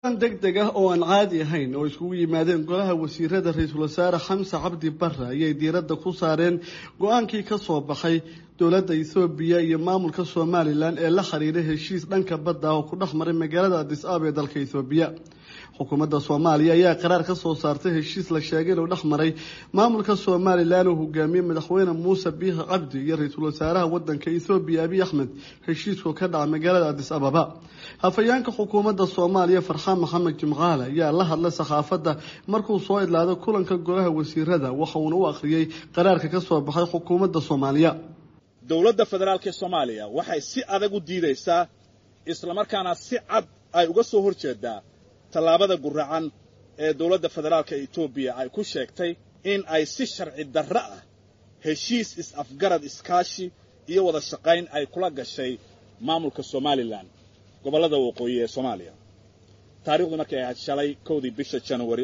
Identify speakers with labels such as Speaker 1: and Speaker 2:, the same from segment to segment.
Speaker 1: deg deg ah oo aan caadi ahayn oo iskugu yimaadeen golaha wasiirada ra-iisul wasaare xamse cabdi barre ayay diiradda ku saareen go-aankii ka soo baxay dowladda ethoobiya iyo maamulka somalilan ee la xiriiray heshiis dhanka badda ah oo ku dhex maray magaalada adis aaba ee dalka ethoobiya xukuumadda soomaaliya ayaa qaraar ka soo saartay heshiis la sheegay inuu dhex maray maamulka somalilan uu hogaamiyey madaxweyne muuse biixi cabdi iyo ra-iisul wasaaraha wadanka ethoobiya abiy axmed heshiiskoo ka dhaca magaalada adis ababa hafayeenka xukuumadda soomaaliya farxaan maxamed jimcaale ayaa la hadlay saxaafadda markuu soo idlaaday kulanka golaha wasiirada waxa uuna u akhriyey qaraarka ka soo baxay xukuumadda soomaaliya
Speaker 2: dowladda federaalk ee soomaaliya waxay si adag u diidaysaa islamarkaana si cad ay uga soo hor jeedaa tallaabada guracan ee dowladda federaalka etoobiya ay ku sheegtay in ay si sharci darro ah heshiis is-afgarad iskaashi iyo wada shaqayn ay kula gashay maamulka somalilan gobollada waqooyi ee soomaaliya taarikhdu markay ahayd shalay kowdii bisha januari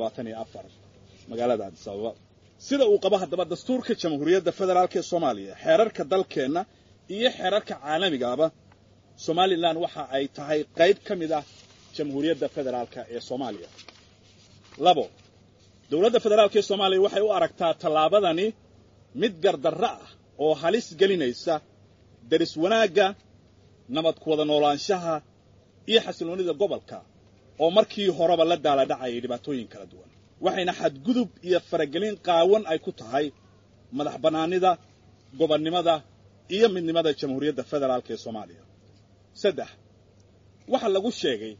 Speaker 2: magaalada adis ababa sida uu qabo haddaba dastuurka jamhuuriyadda federaalk ee soomaaliya xeerarka dalkeenna iyo xeerarka caalamigaaba somalilan waxa ay tahay qayb ka mid ah jamhuuriyadda federaalka ee soomaaliya labo dowladda federaalk ee soomaaliya waxay u aragtaa tallaabadani mid gardarro ah oo halis gelinaysa daris wanaagga nabad ku wada noolaanshaha iyo xasilloonnida gobolka oo markii horeba la daaladhacayay dhibaatooyin kala duwan waxayna xadgudub iyo faragelin qaawan ay ku tahay madax bannaanida gobonnimada iyo midnimada jamhuuriyadda federaalk ee soomaaliya saddex waxaa lagu sheegay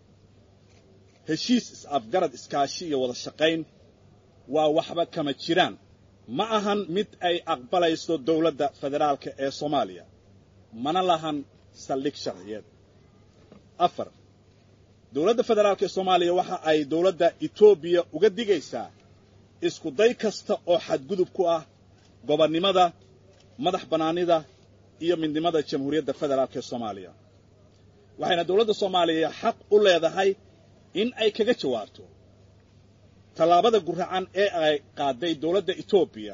Speaker 2: heshiis is-afgarad iskaashi iyo wada shaqayn waa waxba kama jiraan ma ahan mid ay aqbalayso dowladda federaalka ee soomaaliya mana lahan saldhig sharciyeed afar dowladda federaalk ee soomaaliya waxa ay dowladda etoobiya uga digaysaa isku day kasta oo xadgudub ku ah gobonnimada madax bannaanida iyo midnimada jamhuuriyadda federaalk ee soomaaliya waxayna dowladda soomaaliya xaq u leedahay in ay kaga jawaabto tallaabada guracan ee ay qaaday dowladda etoobiya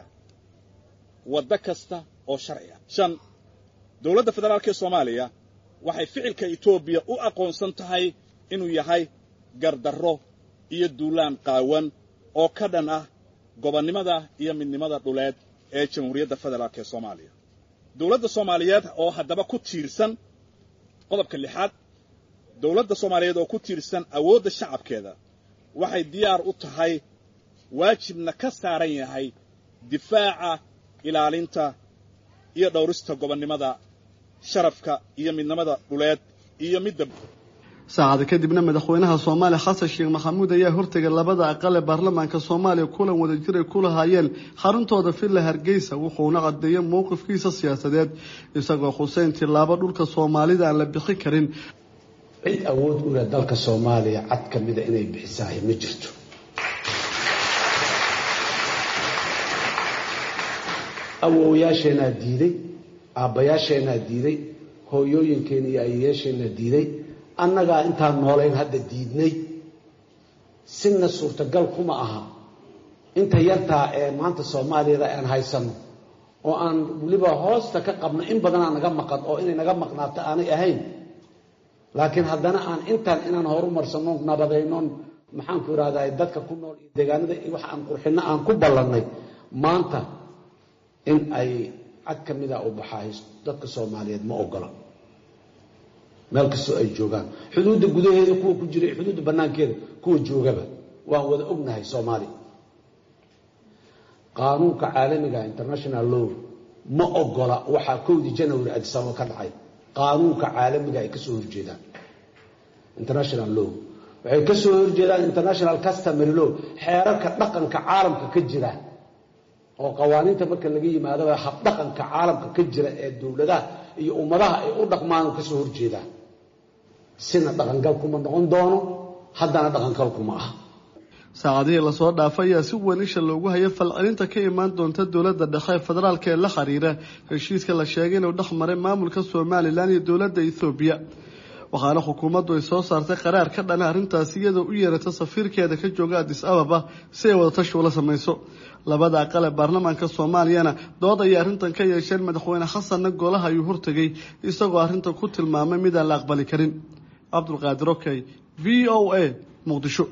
Speaker 2: waddo kasta oo sharci ah shan dowladda federaalk ee soomaaliya waxay ficilka etoobiya u aqoonsan tahay inuu yahay gardarro iyo duulaan qaawan oo ka dhan ah gobonnimada iyo midnimada dhuleed ee jamhuuriyadda federaalk ee soomaaliya dowladda soomaaliyeed oo haddaba ku tiirsan qodobka lixaad dowladda soomaaliyeed oo ku tiirsan awoodda shacabkeeda waxay diyaar u tahay waajibna ka saaran yahay difaaca ilaalinta iyo dhowrista gobonnimada sharafka iyo midnimada dhuleed iyo midda
Speaker 1: saacada kadibna madaxweynaha soomaaliya xasan sheekh maxamuud ayaa hortegay labada aqal ee baarlamaanka soomaaliya kulan wadajir ay ku lahaayeen xaruntooda villa hargeysa wuxuuna cadeeyey mowqifkiisa siyaasadeed isagoo xuseyn tilaabo dhulka soomaalida aan la bixin karin
Speaker 3: cid awood u leh dalka soomaaliya cad ka mida inay bixisahay ma jirto awowyaasheenaa diiday aabbayaasheenaa diiday hooyooyinkeena iyo ayayaasheenaa diiday annagaa intaan noolayn hadda diidnay sina suurtagal kuma aha inta yartaa ee maanta soomaaliyada aan haysanno oo aan weliba hoosta ka qabno in badanaa naga maqan oo inay naga maqnaato aanay ahayn laakiin haddana aan intaan inaan horumarsanno nabadaynon maxaanku irahdaa dadka ku nool iyo deegaanada wax aan qurxinno aan ku ballannay maanta in ay cad ka mida u baxaay dadka soomaaliyeed ma ogola meel kastoo ay joogaan xuduudda gudaheeda kuwa ku jira xuduudda bannaankeeda kuwa joogaba waan wada ognahay soomaaliya qaanuunka caalamiga international law ma ogola waxaa kowdii janary adisababa ka dhacay qaanuunka caalamiga ay ka soo horjeedaan international law waxay ka soo horjeedaan international customary law xeerarka dhaqanka caalamka ka jira oo qawaaniinta marka laga yimaadaba habdhaqanka caalamka ka jira ee dowladaha iyo ummadaha ay u dhaqmaan ka soo horjeedaan sina dhaqangal kuma noqon doono haddana dhaqangal kuma ah
Speaker 1: saacadihii lasoo dhaafay ayaa si weyn isha loogu hayay falcelinta ka imaan doonta dowladda dhexe ee federaalk ee la xiriira heshiiska la sheegay inuu dhex maray maamulka somalilan iyo dowladda ethoobiya waxaana xukuumaddu ay soo saartay qaraar ka dhana arrintaasi iyadoo u yeerata safiirkeeda ka jooga adis ababa si ay wadatashi ula samayso labada aqal ee baarlamaanka soomaaliyana dood ayay arrintan ka yeesheen madaxweyne xasanna golaha ayuu hortegay isagoo arrinta ku tilmaamay midaan la aqbali karin cabdulqaadir okey v o a muqdisho